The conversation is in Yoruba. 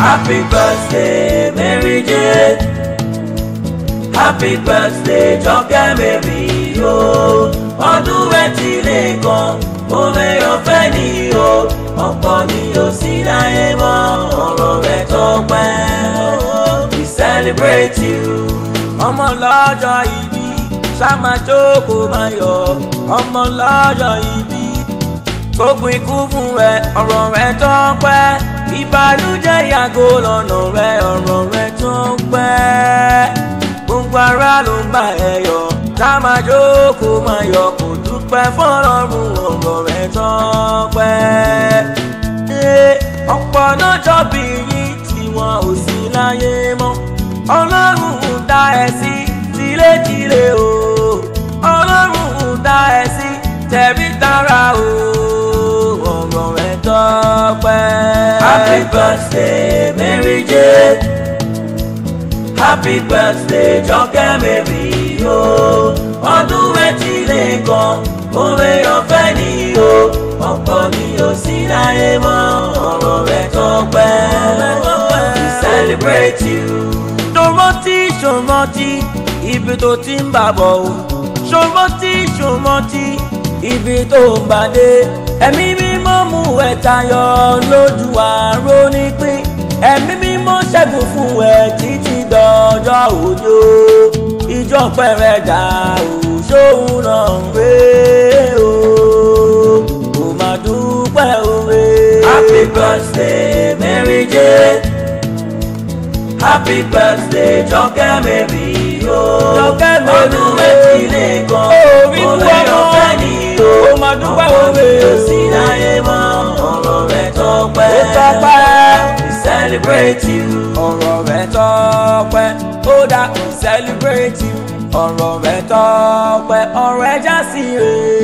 Happy birthday, Mary Jane. Happy birthday, Jọkẹ́ Mary o. Ọdún rẹ̀ ti lè kan, òwe ọ̀fẹ́ ni o. Ọ̀pọ̀ ni o sí láyé mọ́, ọ̀rọ̀ rẹ̀ tọ́pẹ́. We celebrate you. Ọmọ lọ́jọ́ ìbí, ṣáma jókòó máa yọ̀. Ọmọ lọ́jọ́ ìbí, gbogbo ikú fún ẹ, ọ̀rọ̀ rẹ̀ tọ́pẹ́. Ìbànújẹ́ yàgò lọ́nà rẹ̀, ọ̀rọ̀ rẹ̀ tọ́pẹ́ gbogbo ara ló ń bá ẹ yọ̀ ká máa jókòó máa yọ̀ kó dúpẹ́ fọ́lọ́run ọ̀rọ̀ rẹ̀ tọ́pẹ́. ọ̀pọ̀ náà jọ́bí yín tí wọn ò sí láyé mọ́ ọlọ́run ń dá ẹ sí tilétilé o ọlọ́run ń dá ẹ sí tẹ̀bí tara o ọ̀rọ̀ rẹ̀ tọ́pẹ́. happy birthday Mary Jane. Happy birthday Jọkẹ́ Mary o. Ọdún méjì lè kan, òwe ọ̀fẹ́ ni o. Ọ̀pọ̀ ni o sí láyé mọ́, ọ̀rọ̀ rẹ̀ tọ́pẹ́. We celebrate you. Ṣòmọ́tì ṣòmọ́tì ibi tó ti ń bà bọ̀ o. Ṣòmọ́tì ṣòmọ́tì ibi tó ń bà dé. Ẹ̀mí mímọ́ mú ẹ̀ tayọ lójú àárò nípín. Ẹ̀mí mímọ́ ṣẹ́gun fún ẹ títí dọjọ́ òjò ìjọ pẹ̀rẹ̀ dà ó ṣóun náà ń gbé o kò má dúpẹ́ òwe. happy birthday Mary Jane happy birthday Jọkẹ́ Mary o Jọkẹ́ Mary ọdún méjì lè kan Orí òwe fún ọmọ. ọ̀fẹ́ ni o Kò má dúpẹ́ ọ̀pọ̀ òwe. ni o sí láyé mọ́ ọ̀rọ̀ rẹ̀ tọ́pẹ́ Ó tọ́pẹ́. we celebrate you. ọ̀rọ̀ rẹ̀ tọ́pẹ́ ó dá we celebrate you ọ̀rọ̀ rẹ̀ tọ́pẹ́ ọ̀rọ̀ ẹ̀ já sí rè